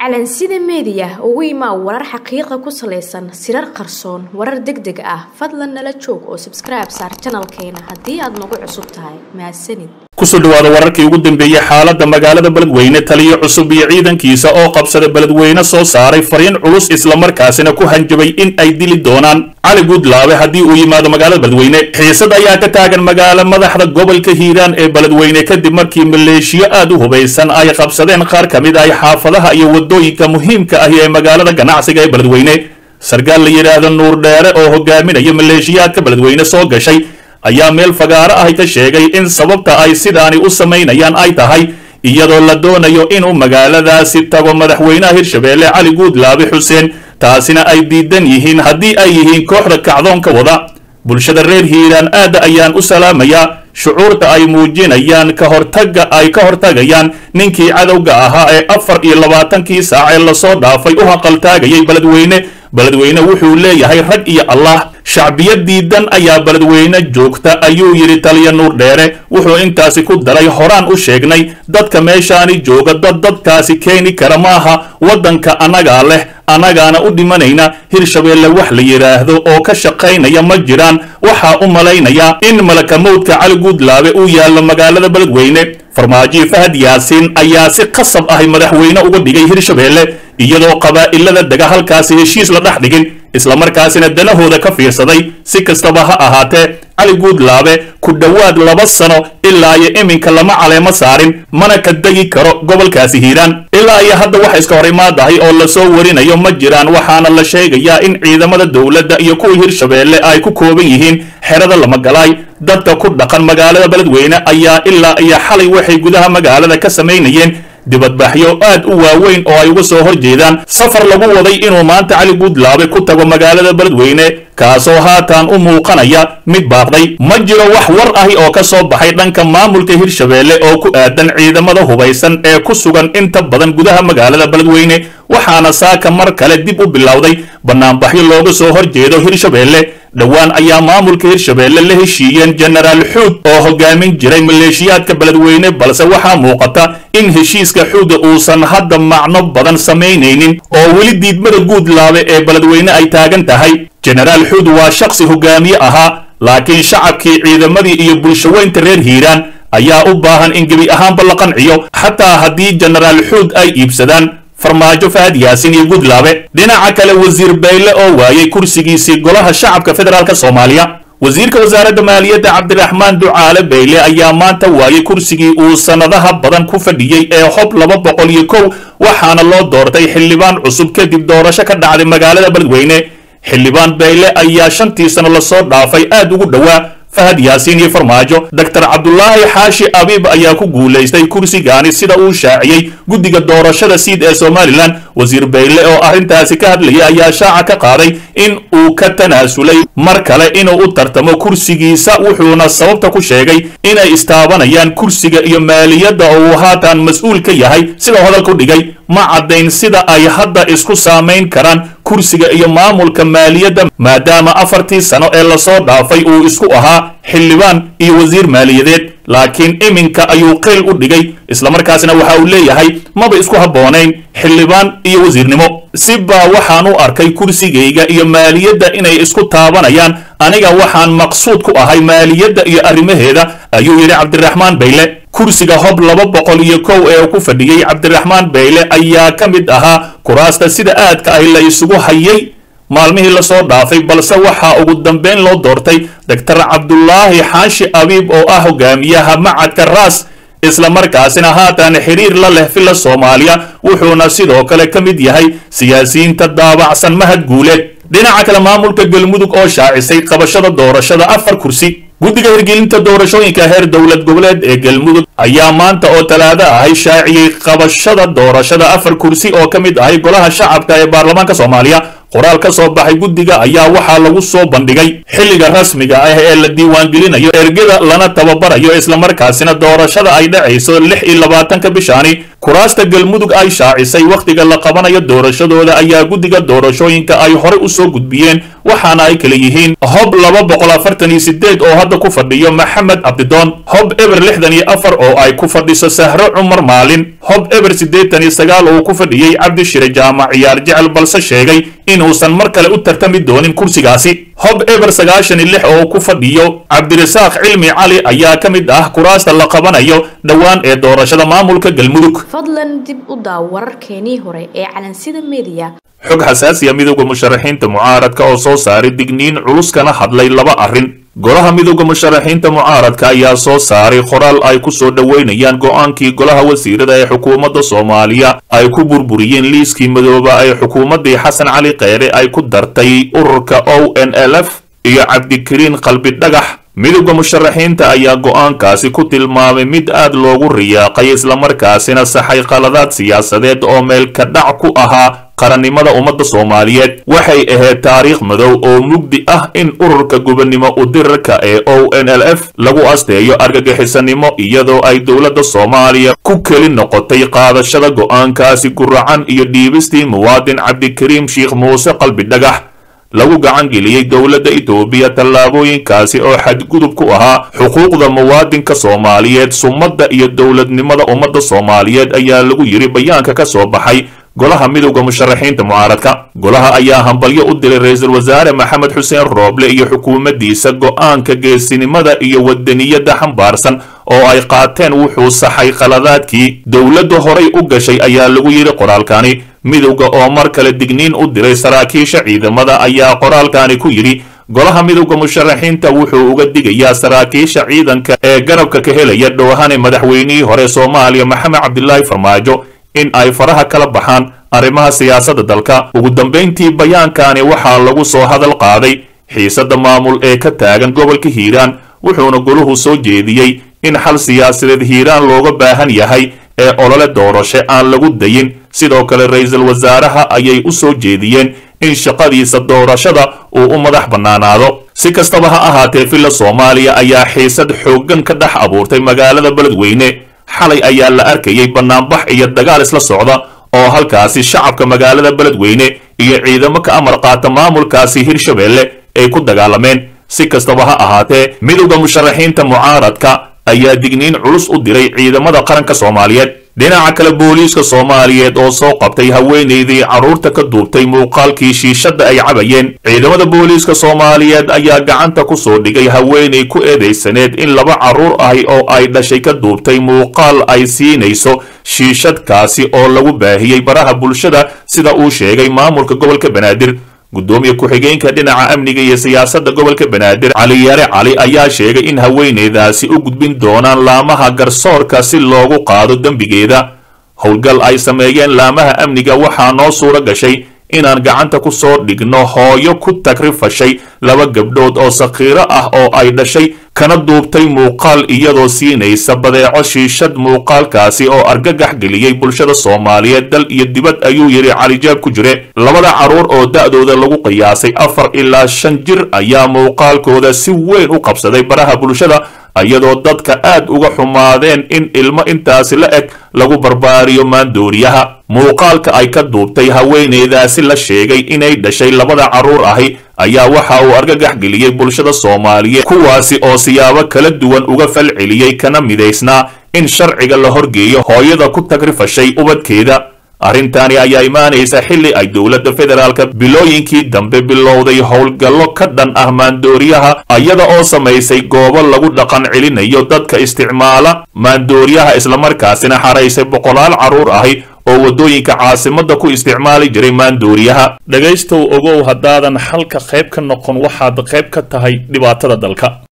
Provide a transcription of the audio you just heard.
calansida meediya ugu imaa warar xaqiiqa ku salaysan sirar qarsoon warar deg deg ah fadlan nala joog oo sabskribe saar janalkeena haddii aad nagu cusub tahay mahadsanid kusoo dhawaada wararkii ugu dambeeyey xaaladda magaalada beledweyne taliyo cusub iyo ciidankiisa oo qabsada beledweyne soo saaray fariin culus islamarkaasina ku hanjabay in ay dili doonaan cali guudlaabe haddii uu yimaado magaalada beledweyne xiisad ayaa ka taagan magaalo madaxda gobolka hiiraan ee beledweyne kadib markii maleeshiyo aad u hubaysan ay qabsadeen qaar ka mid ah xaafadaha iyo wadooyinka muhiimka ahi ee magaalada ganacsiga ee beledweyne sarkaal la yidhaahdo nuur dheere oo hogaaminaya maleeshiyaadka beledweyne soo gashay ayaa meel fagaaro ahi ka sheegay in sababta ay sidaani u samaynayaan ay tahay iyadoo la doonayo inuu magaaladaasi tago madaxweynaha hirshabeelle cali guudlaabe xuseen taasina ay diidan yihiin haddii ay yihiin kooxda kacdoonka wada bulshada reer hiiraan aadda ayaan u salaamayaa shucuurta ay muujinayaan ka hortagga ay ka hortagayaan ninkii cadowga ahaa ee afar iyo labaatankii saac ee lasoo dhaafay u haqaltaagayay beledweyne beledweyne wuxuu leeyahay rag iyo allah shacbiya diidan ayaa beledweyne joogta ayuu yidhi taliya nuur dheere wuxuu intaasi ku daray horaan u sheegnay dadka meeshaani jooga dad dadkaasi keeni kara maaha waddanka annagaa leh annagaana u dhimanayna hirshabeelle wax la yidhaahdo oo ka shaqaynaya ma jiraan waxaa u malaynayaa in malakamowdka cali guudlaabe uu yaallo magaalada beledweyne farmaajiyo fahad yaasiin ayaa si qasab ahi madaxweyne uga dhigay hirshabeelle iyadoo qabaa'ilada dega halkaasi heshiis la dhex dhigin islamarkaasina danahooda ka fiirsaday si kastaba ha ahaatee cali guudlaabe ku dhowaad laba sano ilaa iyo iminka lama caleemo saarin mana ka degi karo gobolkaasi hiiraan ilaa iyo hadda waxa iska hor imaadahay oo lasoo warinayo ma jiraan waxaana la sheegayaa in ciidamada dowladda iyo kuwa hirshabeelle ay ku kooban yihiin xerada lamagalaay dadka ku dhaqan magaalada beledweyne ayaa ilaa iyo xalay waxay gudaha magaalada ka samaynayeen dibadbaxyo aad u waaweyn oo ay uga soo hor jeedaan safar lagu waday inuu maanta cali guudlaabe ku tago magaalada beledweyne kaasoo haatan u muuqanaya mid baaqday ma jiro wax war ahi oo ka soo baxay dhanka maamulka hirshabeelle oo ku aadan ciidamada hubaysan ee ku sugan inta badan gudaha magaalada beledweyne waxaana saaka mar kale dib u bilowday banaanbaxyo looga soo hor jeedo hirshabeelle dhowaan ayaa maamulka hirshabeelle la heshiiyeen jenaraal xuud oo hogaamin jiray maleeshiyaadka beledweyne balse waxaa muuqata in heshiiska xuuda uusan hadda macno badan samaynaynin oo weli diidmada guudlaabe ee beledweyne ay taagan tahay jenaraal xuud waa shakhsi hogaamiye ahaa laakiin shacabkii ciidamadii iyo bulshaweynta reer hiiraan ayaa u baahan in gebi ahaanba la qanciyo xataa haddii jenaraal xuud ay iibsadaan farmaajo fahad yaasin iyo guudlaabe dhinaca kale wasiir bayle oo waayey kursigiisii golaha shacabka federaalk soomaaliya wasiirka wasaaradda maaliyadda cabdiraxmaan ducaale bayle ayaa maanta waayey kursigii uu sannadaha badan ku fadhiyey ee hob laba boqol iyo kow waxaana loo doortay xildhibaan cusub kadib doorasho ka dhacday magaalada beledweyne xildhibaan bayle ayaa shantii sano lasoo dhaafay aad ugu dhowaa fahad yaasiin iyo farmaajo doctor cabdulaahi xaashi abiib ayaa ku guulaystay kursigaani sida uu shaaciyey guddiga doorashada siid ee somalilan wasiir bayle oo arrintaasi ka hadlaya ayaa shaaca ka qaaday in uu ka tanaasulay mar kale inuu u tartamo kursigiisa wuxuuna sababta ku sheegay inay istaabanayaan kursiga iyo maaliyadda oo uu haatan mas-uul ka yahay sida hadalku dhigay ma caddayn sida ay hadda isku saamayn karaan kursiga iyo maamulka maaliyadda maadaama afartii sano ee lasoo dhaafay uu isku ahaa xildhibaan iyo wasiir maaliyadeed laakiin iminka ayuu qeyl u dhigay islamarkaasna waxa uu leeyahay maba isku habboonayn xildhibaan iyo wasiirnimo si baa waxaan u arkay kursigayga iyo maaliyadda inay isku taabanayaan aniga waxaan maqsuud ku ahay maaliyadda iyo arrimaheeda ayuu yidhi cabdiraxmaan bayle kursiga hob laba boqol iyo kow ee ku fadhiyey cabdiraxmaan bayle ayaa ka mid ahaa kuraasta sida aadka ahi la isugu hayay maalmihii lasoo dhaafay balse waxaa ugu dambeyn loo doortay doctor cabdulaahi xaashi abiib oo ah hogaamiyaha macadka raas islamarkaasina haatan xiriir la leh filla soomaaliya wuxuuna sidoo kale ka mid yahay siyaasiyiinta daabacsan mahad guuleed dhinaca kale maamulka galmudug oo shaacisay qabashada doorashada afar kursi guddiga hirgelinta doorashooyinka heer dowlad goboleed ee galmudug ayaa maanta oo talaado ahay shaaciyey qabashada doorashada afar kursi oo ka mid ahay golaha shacabka ee baarlamaanka soomaaliya qoraal ka soo baxay guddiga ayaa waxaa lagu soo bandhigay xilliga rasmiga ah ee la diiwaangelinayo ergada lana tababarayo islamarkaasina doorashada ay dhacayso lix iyo labaatanka bishaani kuraasta galmudug ay shaacisay wakhtiga la qabanayo doorashadooda ayaa guddiga doorashooyinka ay horey u soo gudbiyeen waxaana ay kala yihiin hob laba boqol afartan iyo sideed oo hadda ku fadhiyo maxamed cabdidoon hob eber lixdan iyo afar oo ay ku fadhiso sahro cumar maalin hob eber siddeetan iyo sagaal oo ku fadhiyey cabdishire jaamac ciyaar jecel balse sheegay inuusan mar kale u tartami doonin kursigaasi hob eber sagaashan iyo lix oo ku fadhiyo cabdirasaaq cilmi cali ayaa ka mid ah kuraasta la qabanayo dhowaan ee doorashada maamulka galmudug fadlan dib u daaw wararkeenii hore ee calansida mediya xog xasaasiya midowda musharaxiinta mucaaradka oo soo saaray digniin culus kana hadlay laba arrin golaha midowda musharaxiinta mucaaradka ayaa soo saaray qoraal ay ku soo dhoweynayaan go'aankii golaha wasiirada ee xukuumadda soomaaliya ay ku burburiyeen liiskii madooba ee xukuumaddii xasan cali kheyre ay ku dartay ururka o n l f iyo cabdikariin qalbi dhagax midowda musharaxiinta ayaa go'aankaasi ku tilmaamay mid aad loogu riyaaqay islamarkaasina saxay qaladaad siyaasadeed oo meelka dhac ku ahaa qarannimada ummadda soomaaliyeed waxay ahayd taariikh madow oo mugdi ah in ururka gubannimo udirarka ee o n l f lagu asteeyo argagixisanimo iyadoo ay dowladda soomaaliya ku keli noqotay qaadashada go'aankaasi guracan iyo dhiibistii muwaadin cabdikariim sheikh muuse qalbi dhagax lagu gacan geliyey dowladda itoobiya tallaabooyinkaasi oo xadgudub ku ahaa xuquuqda muwaadinka soomaaliyeed sumadda iyo dowladnimada ummadda soomaaliyeed ayaa lagu yidhi bayaanka ka soo baxay golaha midowda musharaxiinta mucaaradka golaha ayaa hambalyo u diray ra-iisul wasaare maxamed xuseen rooble iyo xukuumaddiisa go'aanka geesinimada iyo wadaniyadda xambaarsan oo ay qaateen wuxuu saxay qaladaadkii dowladda horay u gashay ayaa lagu yidhi qoraalkani midowda oo mar kale digniin u diray saraakiisha ciidamada ayaa qoraalkani ku yidhi golaha midowda musharaxiinta wuxuu uga digayaa saraakiisha ciidanka ee garabka ka helaya dhoohane madaxweynihii hore soomaaliya maxamed cabdilaahi farmaajo in ay faraha kala baxaan arrimaha siyaasadda dalka ugu dambayntii bayaankani waxaa lagu soo hadal qaaday xiisadda maamul ee ka taagan gobolka hiiraan wuxuuna goluhu soo jeediyey in xal siyaasadeed hiiraan looga baahan yahay ee olole doorasho aan lagu dayin sidoo kale ra-iisul wasaaraha ayay u soo jeediyeen in shaqadiisa doorashada uu u madax bannaanaado si kastaba ha ahaatee villa soomaaliya ayaa xiisad xooggan ka dhex abuurtay magaalada beledweyne xalay ayaa la arkayay bannaanbax iyo dagaal isla socda oo halkaasi shacabka magaalada beledweyne iyo ciidamo ka amar qaata maamulkaasi hirshabeelle ay ku dagaalameen si kastaba ha ahaatee midowda musharaxiinta mucaaradka ayaa digniin culus u diray ciidamada qaranka soomaaliyeed dhinaca kale booliiska soomaaliyeed oo soo qabtay haweenaydii carruurta ka duubtay muuqaalkii shiishadda ay cabayeen ciidamada booliiska soomaaliyeed ayaa gacanta ku soo dhigay haweenay ku eedaysaneed in laba carruur ahi oo ay dhashay ka duubtay muuqaal ay siinayso shiishadkaasi oo lagu baahiyey baraha bulshada sida uu sheegay maamulka gobolka banaadir gudoomiye ku-xigeenka dhinaca amniga iyo siyaasadda gobolka banaadir cali yare cali ayaa sheegay in haweenaydaasi u gudbin doonaan laamaha garsoorka si loogu qaado dembigeeda howlgal ay sameeyeen laamaha amniga waxaa noo suura gashay inaan gacanta ku soo dhigno hooyo ku tagrifashay laba gabdhood oo sakhiiro ah oo ay dhashay kana duubtay muuqaal iyadoo siinaysa badeeco shiishad muuqaalkaasi oo argagax geliyey bulshada soomaaliyeed dal iyo dibad ayuu yidhi calijaab ku jire labada carruur oo da'dooda lagu qiyaasay afar ilaa shan jir ayaa muuqaalkooda si weyn u qabsaday baraha bulshada iyadoo dadka aad uga xumaadeen in ilmo intaasi la eg lagu barbaariyo maandooriyaha muuqaalka ay ka duubtay haweenaydaasi la sheegay inay dhashay labada carruur ahi ayaa waxa uu argagax geliyey bulshada soomaaliyeed kuwaasi oo siyaabo kala duwan uga fal celiyey kana midaysnaa in sharciga la horgeeyo hooyada ku tagrifashay ubadkeeda arrintaani ayaa imaanaysa xilli ay dowladda federaalka bilooyinkii dambe bilowday howlgallo ka dhan ah maandooriyaha iyada oo samaysay goobo lagu dhaqan celinayo dadka isticmaala maandooriyaha islamarkaasina xaraysay boqolaal carruur ahi oo waddooyinka caasimadda ku isticmaali jiray maandooriyaha dhegaystow ogow haddaadan xalka qayb ka noqon waxaad qayb ka tahay dhibaatada dalka